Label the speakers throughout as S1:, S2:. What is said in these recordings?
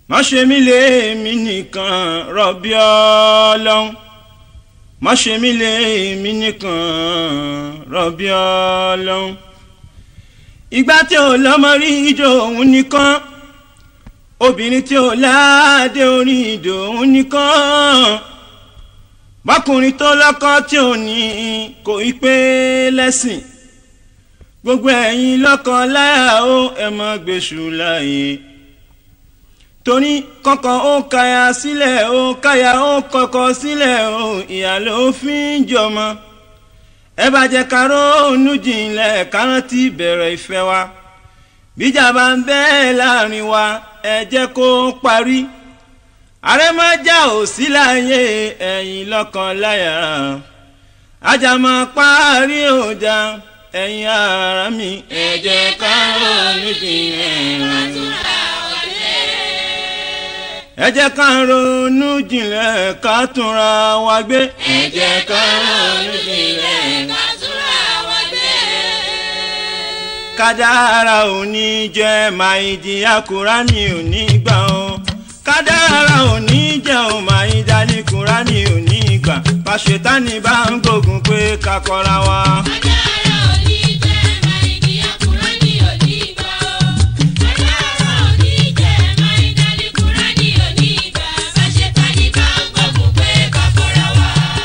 S1: má ṣe mí lé mi nìkan rọ̀bì ọlọ́run má ṣe mí lé mi nìkan rọ̀bì ọlọ́run ìgbà tí ò lọ́mọ rí ìjọ òun nìkan obìnrin tí ò láàdé orí ìjọ òun nìkan bákùnrin tó lọ́kọ tí ò ní kò í pé lẹ́sìn gbogbo ẹ̀yin lọ́kọ láyà ó ẹ̀ mọ́ gbèsù láàyè torí kọ́kọ́ ó kaya sílẹ̀ ó kaya ó kọ́kọ́ sílẹ̀ ó ìyá ló fi ń jọmọ ẹ bá jẹ́ ká ronú jinlẹ̀ ká rántí bẹ̀rẹ̀ ìfẹ́ wa bíjà bá ń bẹ́ẹ̀ láàrin wa ẹ jẹ́ kó parí àrẹ́mọ́jà ò sí láyé ẹ̀yin lọ́kàn láyà ajámọ́ parí ọjà ẹ̀yin ara mi ẹ jẹ́ ká ronú jinlẹ̀ ẹ jẹ́ ká ronú jinlẹ̀ ká túnra wa gbé.
S2: ẹ jẹ́ ká ronú jinlẹ̀ ká túnra wa gbé.
S1: kádàrá ò ní jẹ́ máa ìjìyà kúránì ò ní gbà ọ́ kádàrá ò ní jẹ́ ò máa ìdálé kúránì ò ní gbà pàṣẹtánì bá ń gbógun pé ká kọ́ra wa.
S2: Kádàrá ò ní jẹ́ máa ìdíyà Kùránì ò ní gbà ó. Kádàrá ò ní jẹ́ máa ìdálé Kùránì ò ní gbà. Báṣetánì bá ń gbógun pé ká fọ́ra wa.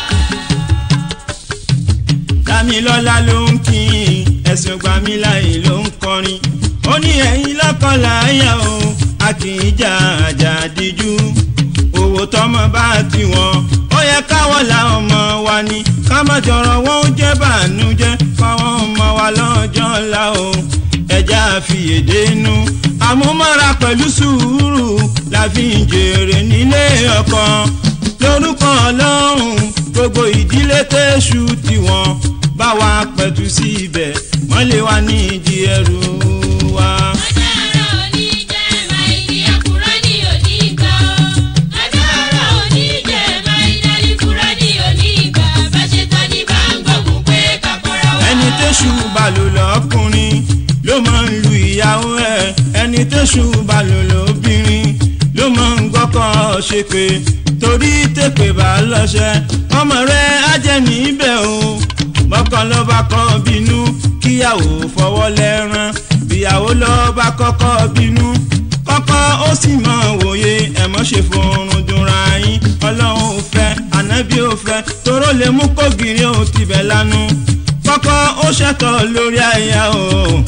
S1: dámilọ́lá ló ń kí ẹ̀sùn gbàmíláyè ló ń kọrin ó ní ẹ̀yin lọ́kọ̀láyà o a kì í jà àjà díjú owó tọmọ bá tiwọn ó yẹ káwọ́ la ọmọ wa ni ká má jọrọ wọn ó jẹ́ bànújẹ́ fáwọn ọmọ wa lọ́jọ́ ńlá o ẹja àfiyèdénú àmúmọ́ra pẹ̀lú sùúrù la fi ń jèrè nílé ọkọ lórúkọ ọlọ́run gbogbo ìdílé tẹ́ṣù tiwọn bá wa pẹ̀tù sí ibẹ̀ wọ́n lé wa ní ìdí ẹrù wa.
S2: Kádàrá ò ní jẹ́ máa ìdíyà Kùránì ò ní gbà ó. Kádàrá ò ní jẹ́ máa ìdálé Kùránì ò ní gbà. Báṣetánì bá ń gbógun pé ká fọ́ra wa.
S1: ẹni tẹ́ṣù balò lọ́kùnrin ló máa ń lu ìyàwó ẹ̀ ẹni tẹ́ṣù balò lóbìnrin ló máa ń gbọ́kọ̀ ṣe pé torí tèpè bá lọ́ṣẹ́ ọmọ rẹ̀ á jẹ́ níbẹ̀ o bọ́kàn ló bá kọ́ bínú kíyàwó fọwọ́ lẹ́rán ìyàwó ló bá kọ́kọ́ bínú kọ́kọ́ ó sì mọ̀ wòye ẹ̀mọ́ ṣe fòrùn dùnra yín ọlọ́run ò fẹ́ ànábì ò fẹ́ toró lè mú kógìrì ó tibẹ̀ lánú kọ́kọ́ ó ṣètò lórí àyà o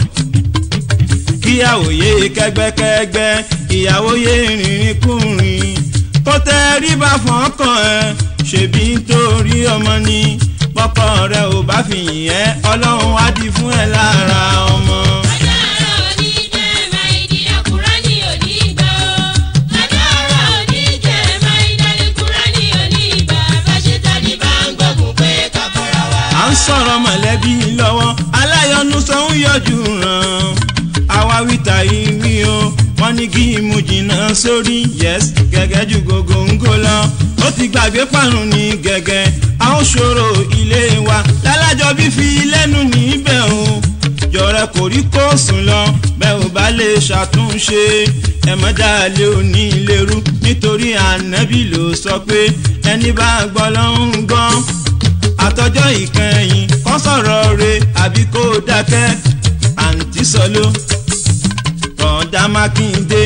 S1: kíyàwó yé kẹ́gbẹ́kẹ́gbẹ́ ìyàwó yé rìnrìn kùnrin kó tẹ́ rí bá fọ́kàn ẹ ṣèbí nítorí ọmọ ni pọ́kọ rẹ ò bá fi yìn ẹ́ ọlọ́run á di fún ẹ lára ọmọ.
S2: Kádàrá ò ní jẹ́ máa ìdíyà Kùránì ò ní gbà ó. Kádàrá ò ní jẹ́ máa ìdálé Kùránì ò ní gbà. Báṣetánì bá ń gbógun pé ká fọ́ra wa.
S1: à ń sọ̀rọ̀ mọ̀lẹ́bí lọ́wọ́ aláyọ̀nù sọ ń yọjú ràn àwa wíta ìwí o wọ́n ní kí imú jìnnà sórí yes gẹ́gẹ́ ju gògóńgò lọ ó ti gbàgbé pàrún ní gẹ́gẹ́ a ó ṣòro ilé wa lálájọ bí fi lẹ́nu níbẹ̀ o jọ̀rẹ́ kò rí kó sùn lọ bẹ́ẹ̀ ò bá lè ṣàtúnṣe ẹ mọ́ dáálé òní lérú nítorí ànábì ló sọ pé ẹni bá gbọ́ lọ́hún gan àtọjọ́ ìkẹyìn kọ́ sọ̀rọ̀ re àbí kó dákẹ́ àǹtí sọló rọ̀ǹdà mákindé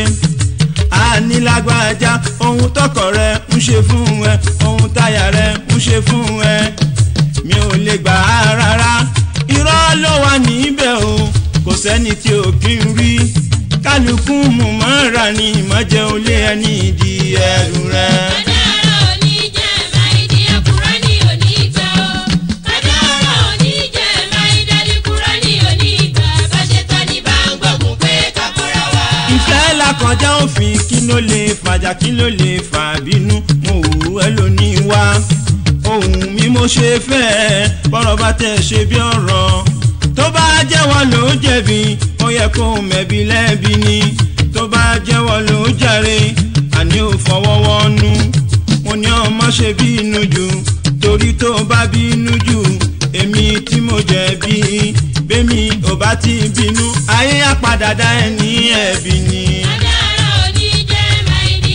S1: ànílágbájá ohun tọkọ rẹ ń ṣe fún ẹ ohun táyà rẹ ń ṣe fún ẹ mi ò lè gbà á rárá irọ́ ló wà níbẹ̀ o kò sẹ́ni tí ò kí ń rí kálukú mú mọ́ra ní ìmọ̀jẹ̀ olé ẹni ìdí ẹrù rẹ.
S2: Kádàrá ò ní jẹ́ máa ìdíyà Kùránì ò ní gbà ó. Kádàrá ò ní jẹ́ máa ìdálé Kùránì ò ní gbà. Báṣetánì bá ń gbógun pé ká fọ́ra wa.
S1: ìfẹ́ làkọjá òfin kí ló lè fàjà kí ló lè fà bínú mo wù ẹ́ lónìí wá ohun mi mo ṣe fẹ́ ẹ bọ́rọ̀ bá tẹ̀ ṣe bí ọ̀rọ̀ tó bá jẹ́wọ́ ló jẹ̀bi ó yẹ kó mẹ̀bi lẹ́bi ni tó bá jẹ́wọ́ ló jàre àní ò fọwọ́wọ́nú mo ní ọmọ ṣe bínú jù torí tó bá bínú jù èmi tí mo jẹ̀bi bẹ́mi ò bá ti bínú ayé á padà dá ẹ ní ẹ̀bi ni.
S2: Kádàrá ò ní jẹ́ máa ìdíyà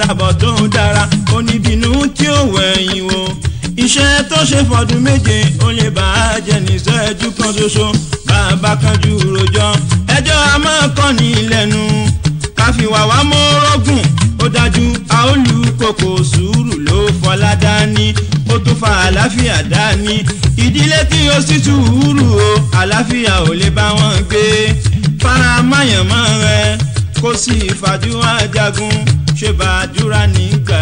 S1: àbọ̀ tó dára oníbínú tí ó wẹ̀yìn wò iṣẹ́ tó ṣe fọdún méje ó lè bá a jẹ níṣẹ́jú kan ṣoṣo bàbá kanjú rojọ́ ẹjọ́ a máa kọ́ ní lẹ́nu káfíwá wa mọ́rọ́gùn ó dájú a ó lu kòkò sùúrù ló fọlá dání ó tún fa àlàáfíà dání ìdílé tí ó sì sùúrù o àlàáfíà ò lè bá wọn gbé fara máyàmọ́ rẹ kó sì fàdúrà jagun ṣe bàdúrà nígbà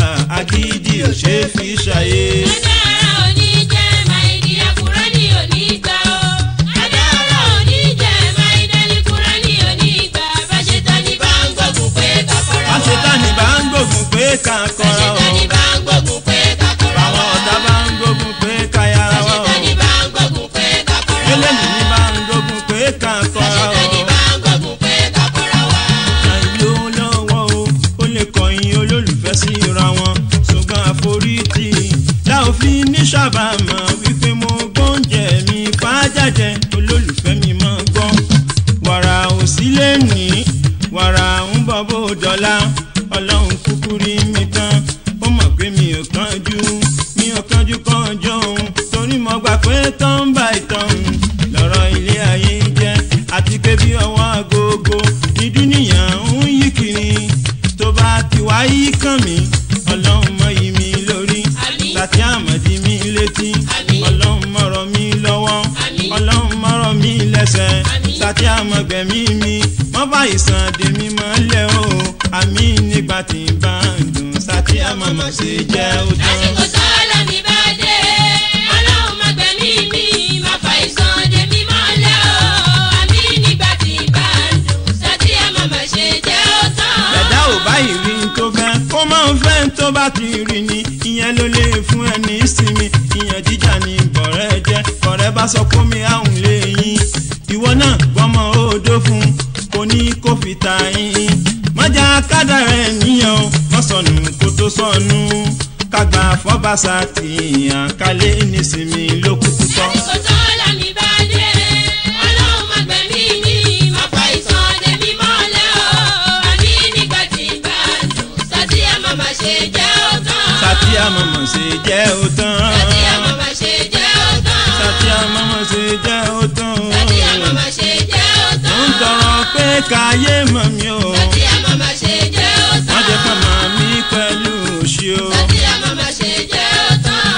S1: agídí ò ṣe é fi ṣàyè.
S2: Adára òní jẹ́ Máìdíyà Kúránì òní gbà ó. Adára òní jẹ́ Máìdálí Kúránì òní gbà. Báṣetánì bá ń gbógun pé kakọ́ra wa.
S1: àṣetánì bá ń gbógun pé ká kọra o
S2: Báṣetánì bá ń gbógun pé kakọ́ra wa.
S1: àwọn ọ̀tá bá ń gbógun pé ká yára wa o
S2: Báṣetánì bá ń gbógun pé kakọ́ra wa.
S1: eléyìí ní bá ń gbógun pé ká kọra o.
S2: Báṣetánì bá ń gbógun pé kakọ́ra wa.
S1: àìló lọ́wọ́ o ó lè kọ̀yìn olólùfẹ́ síra wọn ṣùgbọ́n àforítì dá òfin ní sábàámọ̀ wípé mo gbóúnjẹ mi fàájàjẹ olólùfẹ́ mi máa gbọ́ wàrà òsílẹ̀ ní wàrà ń bọ̀ bó dọ́là ọlọ́run kúkú rí mi tán ó mọ̀ pé mi ò kánjú mi ò kánjú kánjú òun torí mo gbà pé tán bá ìtàn lọ́rọ̀ ilé ayé jẹ́ àti pé bí ọwọ́ agogo ní dúníyàn ń yí kiri tó bá ti wá yí kàn mí ọlọ́run mọ yí mi lórí
S2: Àmín.
S1: láti àmọ̀dí mi létí
S2: Àmín.
S1: ọlọ́run mọ̀rọ̀ mi lọ́wọ́
S2: Àmín.
S1: ọlọ́run mọ̀rọ̀ mi lẹ́sẹ̀
S2: Àmín.
S1: láti àmọ̀gbẹ̀mí mi mọ́ bá ìsàn dèmi mọ́lẹ̀ o àmì nígbà tí n bá ń dùn sátí àmọ̀mọ̀ ṣe jẹ́ ó tán.
S2: Lásìkò sọ́ọ́lá mi bá dé. Ọlọ́run má gbẹ̀mí mi, má fa ìsàn dé mi mọ́lẹ̀ o. Àmì nígbà tí bá ń dùn, sátí ẹ̀ má má ṣe jẹ́ ó tán.
S1: ẹ̀dá ò báyìí rí n tó fẹ́ kó máa ń fẹ́ n tó bá ti rí ni ìyẹn ló lè fún ẹ ní ìsinmi ìyẹn jíjà ní bọ̀rẹ́ jẹ́ bọ̀rẹ́ bá sọ pé mi àrùn lè yín ìwọ náà gbọ́mọ odó fún kò ní kó fi ta yín mọ́jà kádà rẹ̀ níyàn wọ́n sọnù kó tó sọnù kágbà fọ́bàṣà tìyàn kálẹ̀ nísìmí ló kúkú tọ́.
S2: Lásìkò sọ́ọ́lá mi bá dé. Ọlọ́run má gbẹ̀mí mi, má fa ìsàn dé mi mọ́lẹ̀ o. Àmì nígbà tí bá ń dùn, sátí ẹ̀ má má ṣe jẹ́ ó tán.
S1: sátí àmọ̀mọ̀ ṣe jẹ́ ó tán.
S2: Sátí ẹ̀ má má ṣe jẹ́ ó tán.
S1: sátí àmọ̀mọ̀ ṣe jẹ́ ó tán.
S2: Sátí ẹ̀ má má ṣe jẹ́ ó
S1: mo
S2: tán.
S1: ń tọrọ pé káyé mọ̀ mí o
S2: Sátí ẹ̀ má má ṣe jẹ́ ó tán.
S1: wọ́n jẹ́ kọ́ mọ̀ mí pẹ̀lú òṣì o.
S2: Sátí ẹ̀ má má ṣe jẹ́ ó tán.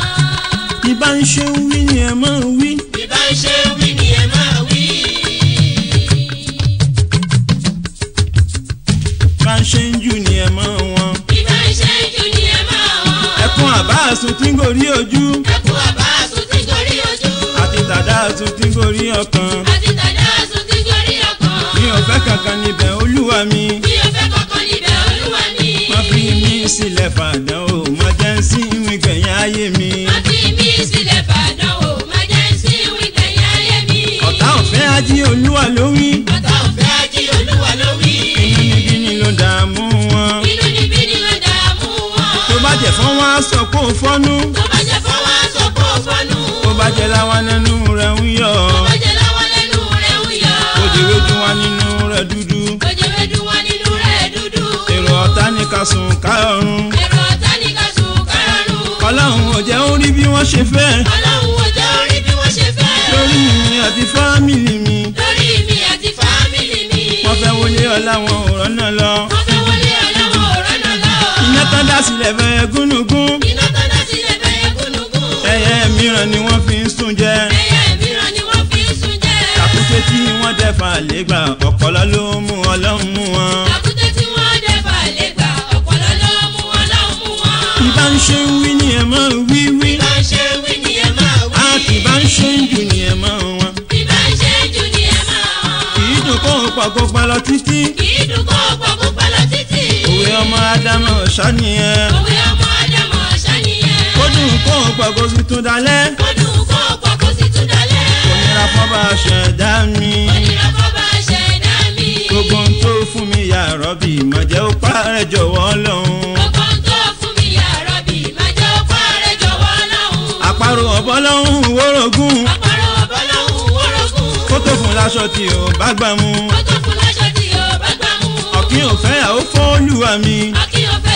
S1: ìbá ń ṣe ń wí ni ẹ máa ń wí.
S2: Bí bá ń ṣe wí ni ẹ máa wí.
S1: bá ń ṣe ń jù ni ẹ máa wọn.
S2: Bí bá ń ṣe jù ni ẹ máa wọ̀n.
S1: ẹkún àbá àsùn tí ń gorí ojú
S2: Ẹkún àbá àsùn tí gorí ojú.
S1: àti tàdá àsùn tí ń gorí ọkàn.
S2: Àti tàdá àsùn tí gorí ọkàn.
S1: mi ò fẹ́ kankan níbẹ̀ olúwa mi.
S2: Mi ò fẹ́ kankan níbẹ̀ olúwa mi.
S1: wọ́n fi mí sílẹ̀ fàdán o má jẹ́ ń sí ìwé gbẹ̀yìn ayé mi.
S2: Má fi mí sílẹ̀ fàdánwò, má jẹ́ ń sí wíkẹ̀yìn ayé mi.
S1: ọ̀tá ọ̀fẹ́ ají olúwa ló wí.
S2: Ọ̀tá òfẹ́ ají olúwa ló wí.
S1: inú níbí ni ló dààmú wọn.
S2: Inú níbí ni ló dààmú wọn.
S1: tó bá jẹ́ fọ́n wá sọ kó fọ́nú.
S2: Tó bá jẹ́ fọwọ́ sọ kó fọnú.
S1: tó bá jẹ́ láwọn nínú rẹ̀ ń yọ̀.
S2: Tó bá jẹ́ láwọn lẹ́nu rẹ̀ ń yọ.
S1: òjòwé dún wá nínú rẹ̀ dúdú.
S2: Òjèwédú wọn nínú rẹ̀ dúdú.
S1: èrò ọ̀tá ní ká sùn kárọ̀rùn.
S2: Èrò ọ̀tá ní ká sùn kárọ̀rùn.
S1: ọlọ́run ò jẹ́ ó rí bí wọ́n ṣe fẹ́.
S2: Ọlọ́run ò jẹ́ orí bí wọ́n ṣe fẹ́.
S1: lórí mi àti fámìlì mi.
S2: Lórí mi àti fámìlì mi.
S1: wọ́n fẹ́ wọlé ọlá wọn ò rọ́nà lọ.
S2: Wọ́n fẹ́ wọlé ọlọ́wọ́ òrọ́nà lọ.
S1: iná tán dá sílẹ̀ fẹ́ gúnugún.
S2: Iná tó dá sílẹ̀ bẹ́ẹ̀ gúnugún.
S1: ẹyẹ mìíràn ni wọ́n fi ń sùn jẹ.
S2: Ẹyẹ mìíràn ni wọ́n fi ń sùn jẹ.
S1: àkúté tí wọ́n dẹ̀ fà lẹ́gbà ọ̀pọ̀lọ́ ló mú ọlọ́run mú wọn.
S2: Àkúté tí wọ́n dẹ̀ fà lè gbà ọ̀pọ̀lọ́ ló mú wọn lọ́hùn mú wọn.
S1: ìbá ń ṣe ń wí ni ẹ máa wí wí.
S2: Bí bá ń ṣe wí ni ẹ máa wí.
S1: a kì bá ń ṣe ń jù ni ẹ máa wọn.
S2: Bí bá ń ṣe jù ni ẹ máa wọ́n.
S1: kì í dùn kó o pàgọ́ pa lọ títí.
S2: Kì í dùn kó pọ̀ púpọ̀ lọ títì.
S1: òwe ọmọ ádámọ̀ ṣàníyàn.
S2: Òwe ọmọ Ádámọ̀ ṣàníyàn.
S1: ó dùn kó o pàgọ́ sí tún dalẹ̀.
S2: Ó dùn kó pọ̀ kó sì tún dalẹ̀.
S1: kò nira fọ́ba ṣẹ̀dá mi.
S2: Onírà fọ́ba ṣẹ̀dá mi.
S1: gbogbo ohun tó fún mi yà rọ́bì má jẹ́ ó parẹ́ jọ̀wọ́ lọ́hùn.
S2: Gbogbo ohun tó fún mi yà rọ́bì, má jẹ́ ó parẹ́ jọ̀wọ́ lọ́hùn.
S1: àparò ọ̀bọ lọ́hùn wórogún.
S2: Àparò ọ̀bọ lọ́hùn wórogún.
S1: kó tó fún láṣọ tí ò bá gbà mú.
S2: Ó tó fún láṣọ tí ò bá gbà mú.
S1: ọ̀kín ò fẹ́ àwọn fọ́ọ̀lùwà mi.
S2: Ọ̀kín ò fẹ́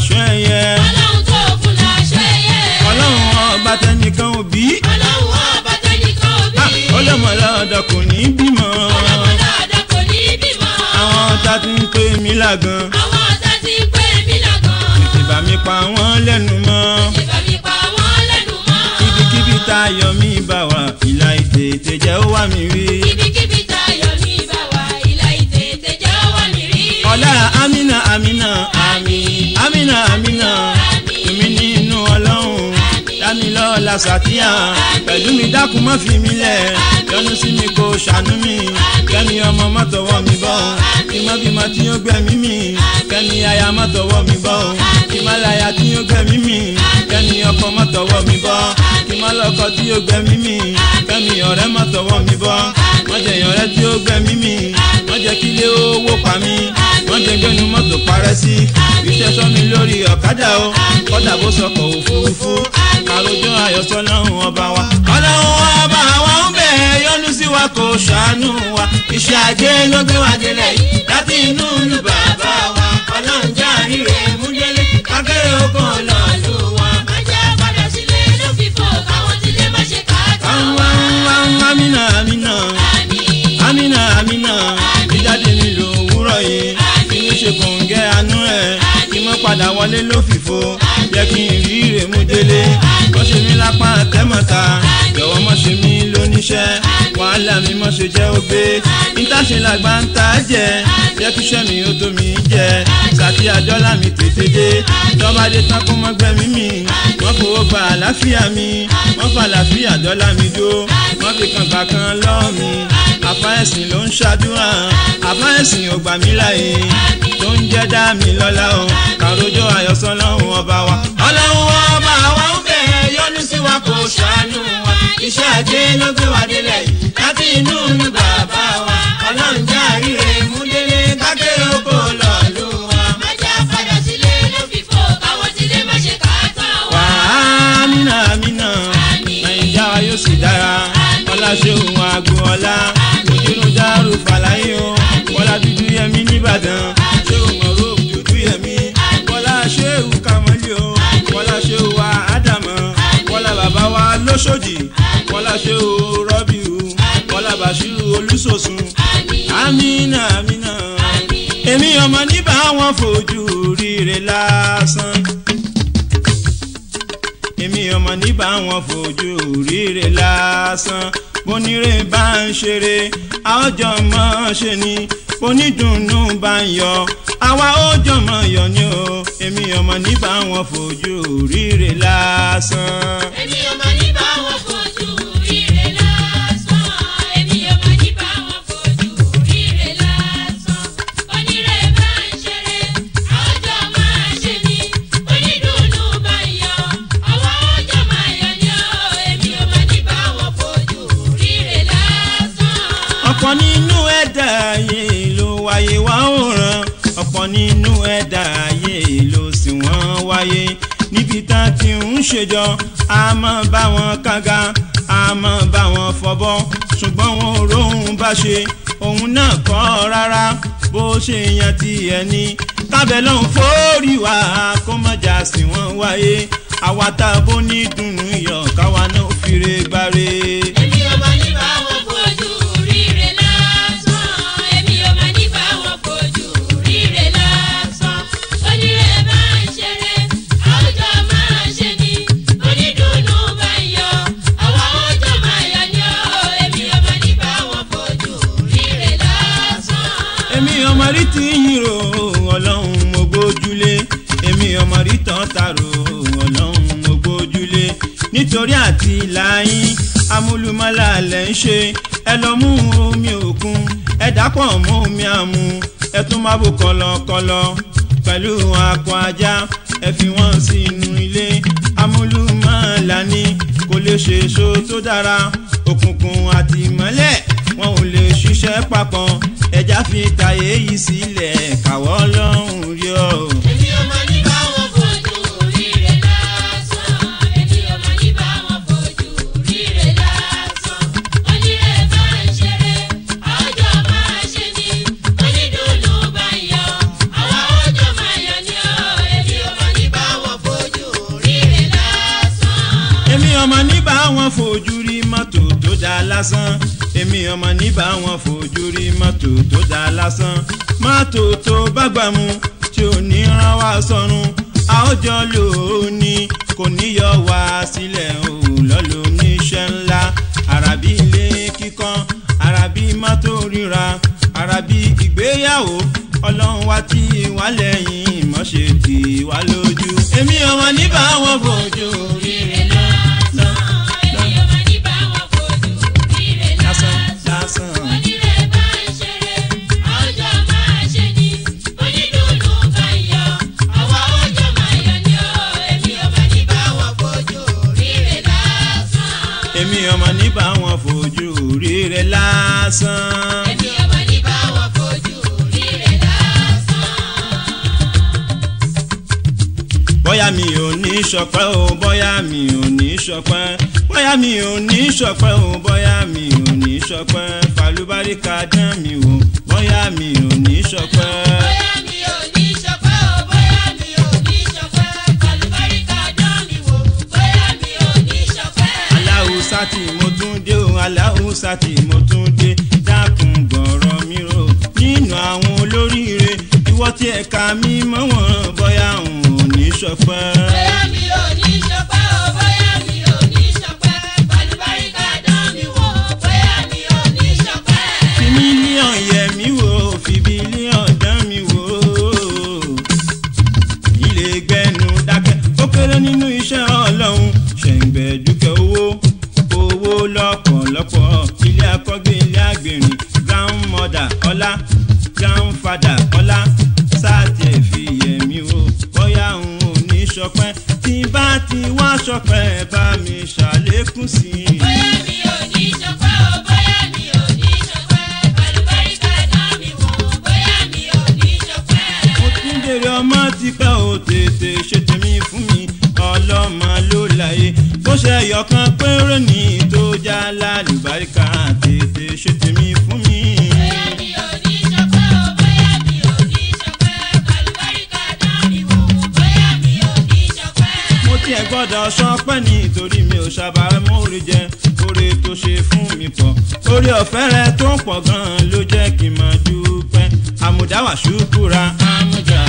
S1: làṣọ ẹyẹ
S2: ọlọ́run tó fún láṣọ ẹyẹ.
S1: ọlọ́run ọba tẹnìkan òbí
S2: ọlọ́run ọba tẹnìkan òbí.
S1: ọlọ́mọlọ́dọ̀ kò ní bímọ
S2: ọlọ́mọdáadáa kò ní bímọ.
S1: àwọn tá ti ń pè mí lágan
S2: àwọn ọ̀tá ti ń pè mí lágan.
S1: tètè bá mi pa wọ́n lẹ́nu mọ́
S2: ìbá mi pa wọ́n lẹ́nu mọ́.
S1: ibikíbi tá a yọ mí bá wà ìlà ìtètè jẹ́ ó wà mí rí
S2: ibikíbi táyọ̀ mi bá wà ìlà ìtètè jẹ́ wà mí rí.
S1: ọlá amina amina
S2: Àmín.
S1: amina amina
S2: Àmín.
S1: èmi nínú ọlọ́run
S2: Àmín.
S1: dámilọ́lá sàtíyà
S2: Àmín.
S1: pẹ̀lú mi dákun má fi mí lẹ̀
S2: Àmín.
S1: yọ́nú sí mi kó ṣàánú mi kẹ́mi ọmọ má tọwọ́ mi bọ́ kí má bímọ tí ó gbẹ̀mí mi kẹ́mi aya má tọwọ́ mi bọ́ kí má láya tí ó gbẹ̀mí mi kẹ́mi ọkọ má tọwọ́ mi bọ́ kí má lọ́kọ tí ó gbẹ̀mí mi kẹ́mi ọ̀rẹ́ má tọwọ́ mi bọ́ wọ́n jẹ́ ìyọ̀rẹ́ tí ó gbẹ̀mí mi wọ́n jẹ́ kílé owó pa mí wọ́n jẹ́ gbẹ́nu mọ́tò parẹ́ sí iṣẹ́ sọ mi lórí ọ̀kadà o kọ́dà bó sọkọ̀ òfurufú àròjọ àyọ̀sọ́ lọ́hùn ọba wa. ọlọ́run ọba wa ń bẹ̀ yọ́nú sí wa kò ṣàánú wa iṣẹ́ ajé ló gbé wa délẹ̀ yìí láti inú ìlú bàbá wa ọlọ́run já ríre múdélé akéré oko lọ́ọ̀lù wa.
S2: má jẹ́ padà sílé ló fi fò káwọn tilé má ṣe ká tán wá.
S1: amina amina
S2: Àmín.
S1: amina amina ìjáde mi lò wúrọ̀ yìí kí n ṣe kòǹgẹ́ àánú ẹ̀ kí n mọ́ padà wọlé ló fìfo jẹ́ kí n rí ire mú délé wọ́n ṣe mí lápá tẹ́mọ̀ta jọ̀wọ́ mọ́ ṣe mí lóníṣẹ́ wàhálà mi mọ́ ṣe jẹ́ ògbé ìtàṣe làgbà ń ta jẹ́ jẹ́ kí iṣẹ́ mi ó tó mi jẹ́ sàtì àjọlá mi tètè dé tọ́ba dé tán kó mọ́ gbẹ́mí mi wọ́n fowó gba àlàáfíà mi wọ́n fa àlàáfíà dọ́là mi dó wọ́n fi kan gbà kan lọ́ọ̀ mi àfa ẹ̀sìn ló ń ṣàdúrà àfa ẹ̀sìn ò gbà mí láàyè tó ń jẹ́ dá mi lọ́lá o kàrójọ́ àyọ̀sọ́ lọ́hùn ọba wa. ọlọ́run ọba wa ń bẹ̀ yọ́nú sí wa kò ṣàánú wa iṣẹ́ ajé ló gbé wa délẹ̀ yìí láti inú ìlú bàbá wa ọlọ́run já ríre mú délé kákéré oko lọ́ọ̀lù wa.
S2: má jẹ́ padà sílé ló fi fò káwọn tilé má ṣe ká tán
S1: wà
S2: wá.
S1: á mínà mínà nàìjíríà wa yóò sì dára ọlá ṣéun agboola ojúlùú dárò fàlàyé o bọ́lá dúdú yẹmí nìbàdàn ṣéun mọ̀rọ̀ dúdú yẹmí bọ́lá ṣéun kàmọ́lì o bọ́lá ṣéun wa ádámọ̀ bọ́lá bàbá wa lóṣòdì bọ́lá ṣéun rọ́bìù bọ́lá bàṣírù olúṣòṣùn amínà amínà èmi ọmọ níbà wọn fojú ríre lásán èmi ọmọ níbà wọn fojú ríre lásán bonire bá ń ṣeré àwọjọ mọ ṣe ni onídùnnú bá ń yọ àwa ó jọmọ yọ ni o èmi ọmọ níbà wọn fojú ríre lásán.
S2: èmi ò mọ̀ ní bá wọn fojú ríre lásán. èmi ò mọ̀ ní bá wọn fojú ríre lásán. onírè bá ń ṣeré àwùjọ máa ṣe ni onídùnnú bá ń yọ àwa ọjọ́ máa yọ ni ó. èmi ò mọ̀ ní bá wọn fojú ríre lásán.
S1: ọ̀pọ̀ nínú ẹ̀dá ayé ló wáyé wá òràn ọ̀pọ̀ nínú ẹ̀dá ayé ló sì wọ́n wáyé níbi tá a ti ń ṣèjọ a máa bá wọn kága a máa bá wọn fọbọ́ ṣùgbọ́n wọn ò róhun bá ṣe òun náà kọ́ rárá bó ṣe yan ti ẹni kábẹ́ lọ́hùn fórí wa kó mọ̀jà sí wọn wáyé àwa tá a bó ní dùnnú yọ káwa náà fi re gbáre.
S2: èmi ò mọ̀ ní bá wọn fojú ríre lásán. èmi ò mọ̀ ní bá wọn fojú ríre lásán. onírè bá ń ṣeré àwùjọ máa ṣe ni onídùnnú bá ń yọ àwa ọjọ́ máa yọ ni ó. èmi ò mọ̀ ní bá wọn fojú ríre lásán.
S1: èmi ọmọ rí ti yín ro ọlọ́run mo gbójúlé èmi ọmọ rí tán tààrò ọlọ́run mo gbójúlé nítorí àti láyín amúlùmọ́lá lẹ̀ ń ṣe ẹ lọ mú omi òkun ẹ dàpọ̀ mọ́ omi àmú ẹ tún má bò kọlọkọlọ pẹ̀lú akọ ajá ẹ fi wọ́n sínú ilé amúlùmọ́lá ní kò lè ṣe èso tó dára òkùnkùn àti ìmọ́lẹ̀ wọn ò lè ṣiṣẹ́ papọ̀ ẹja fi tàyè yìí sílẹ̀ káwọ́ lọ́hùn rí ọ.
S2: èmi ò mọ̀ ní bá wọn fojú ríre lásán. èmi ò mọ̀ ní bá wọn fojú ríre lásán. onírè bá ń ṣeré àwùjọ máa ṣe ni onídùnnú bá ń yọ àwa ọjọ́ máa yọ ni ó. èmi ò mọ̀ ní
S1: lásán èmi ọmọ níbà wọn fojú rí mọ́tò tó dá lásán mọ́tò tó bá gbà mú tí ò ní rán wá sọ́run àwùjọ lóní kò ní yọ wá sílẹ̀ o lọ́lọ́ oníṣẹ́ ńlá àràbí ilé kíkọ́ àràbí mọ́tò ríra àràbí ìgbéyàwó ọlọ́run wá tí wá lẹ́yìn mọ́ṣẹ́ tì wá lójú. èmi ọmọ níbà wọn fojú ríre lásán
S2: èmi ọmọ ní bá wọn fojú ríre
S1: lásán
S2: lásán.
S1: lásán.
S2: onírè bá ń ṣeré àwùjọ máa ṣe ni onídùnnú bá ń yọ àwa àwùjọ máa yọ ni ó èmi ọmọ ní bá wọn fojú ríre lásán.
S1: èmi ọmọ níbà wọn fojú ríre lásán.
S2: èmi ọmọ ní bá wọn fojú ríre lásán.
S1: bóyá mi ò ní ṣọpẹ́ o bóyá mi ò ní ṣọpẹ́ bóyá mi ò ní ṣọpẹ́ o bóyá mi ò ní ṣọpẹ́ falúbáríkà dán mi wò bóyá mi ò ní ṣọpẹ́.
S2: bóyá mi ò ní ṣọpẹ́ o bóyá mi ò ní ṣọpẹ́ kàlùbáríkà dán mi wò bóyá mi ò ní ṣọpẹ́.
S1: aláhùsá tí mo tún dé o aláhùsá tí mo tún dé dákun gbọ̀rọ̀ mi rò nínú àwọn olóríire ìwọ tí ẹ̀ka mi mọ́ wọn bóyá n ò ní ṣọpẹ́.
S2: bóyá mi ò ní ṣọpẹ́ o bóyá mi ò ní ṣọpẹ́ kàlùbáríkà dán mi wò bóyá mi ò ní ṣọpẹ́.
S1: fi mílíọ̀n yẹ mí wò fi bílíọ̀n dán mi wò ilé gbẹnu dákẹ́ ó kéré nínú iṣẹ́ ọlọ́run ṣẹ̀ǹgbẹ̀ dúkẹ́ owó owó lọ́pọ̀lọpọ̀ ilé akọ́gbé ilé àgbèrìn grandmother ọlá grandfather ọlá sáàtì ẹ̀ fi yẹ mí wò bóyá n ò ní ṣọpẹ́ tí bá ti wá ṣọpẹ́ bá mi ṣàlékún sí i.
S2: bóyá mi ò ní ṣọpẹ́ o bóyá mi ò ní ṣọpẹ́ kàlùbáríkà dán mi wò bóyá mi ò ní ṣọpẹ́.
S1: mo ti ń bèrè ọmọ tipẹ́ ò tètè ṣe tèmi fún mi ọlọ́mọ ló láyé bó ṣe ẹyọkan péré ní tó já lálùbáríkà tètè ṣe tèmi fún mi.
S2: bóyá mi ò ní ṣọpẹ́ o bóyá mi ò ní ṣọpẹ́ kàlùbáríkà dán mi wò bóyá mi ò ní ṣọpẹ́.
S1: mo tiẹ̀ gbọ́dọ̀ ṣọpẹ́ nítorí mi ò ṣàbà mórí jẹ oore tó ṣe fún mi pọ̀ orí ọ̀fẹ́ rẹ tó ń pọ̀ gan-an ló jẹ́ kí n máa dúpẹ́ àmùdáwà ṣùkúra àmùdá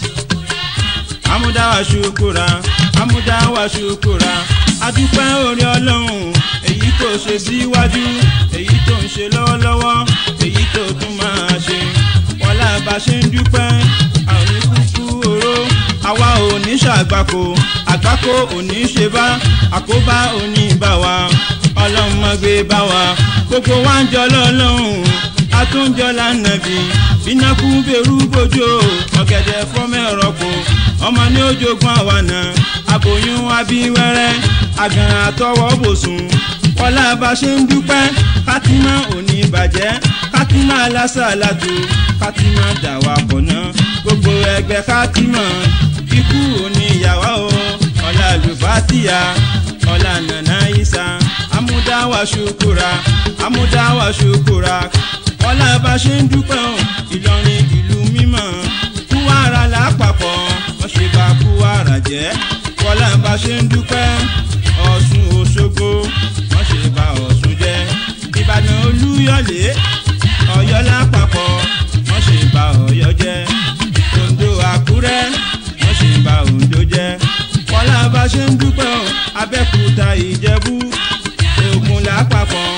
S1: amúdáwà ṣukura amúdáwà ṣukura adúpẹ́ orí ọlọ́run èyí tó ṣe síwájú èyí tó ń ṣe lọ́wọ́lọ́wọ́ èyí tó tún máa ṣe wọlá bá ṣe ń dúpẹ́ àwọn oníkúkú oró àwa ò ní ṣàgbákò àgbákò ò ní ṣe bá àkóbá ò ní bá wa ọlọ́run má gbé bá wa gbogbo wa ń jọ lọ́lọ́run atúnjọ lánàbí bínákú bẹ̀rù bójú ọ̀gẹ̀dẹ̀ fọ́mẹ́rọ̀pọ̀ ọmọ ní ojogun àwànà aboyún abíwẹ́rẹ́ àgàn àtọwọ́ bòsùn wọlá bá ṣe ń dúpẹ́ kátímà òní bàjẹ́ kátímà lásàlátù kátímà dàwà pọ̀nà gbogbo ẹgbẹ́ kátímà ikú òní ìyàwó o ọ̀là àlùfáàtìyà ọ̀là nànà ìsà amúdáwà ṣukura amúdáwà ṣukura wọlá bá ṣe ń dúpẹ́ o ìlọrin ìlú mímọ́ kúwàrà lápapọ̀ wọ́n ṣe bá kúwàrà jẹ́ wọlá bá ṣe ń dúpẹ́ ọ̀ṣun òṣogbo wọ́n ṣe bá ọ̀ṣun jẹ́ ìbàdàn olúyọ̀lé ọ̀yọ́ lápapọ̀ wọ́n ṣe bá ọ̀yọ́ jẹ́ oǹdó àkúrẹ́ wọ́n ṣe bá oǹdó jẹ́ wọlá bá ṣe ń dúpẹ́ o abẹ́kúta ìjẹ̀bú ògùn lápapọ̀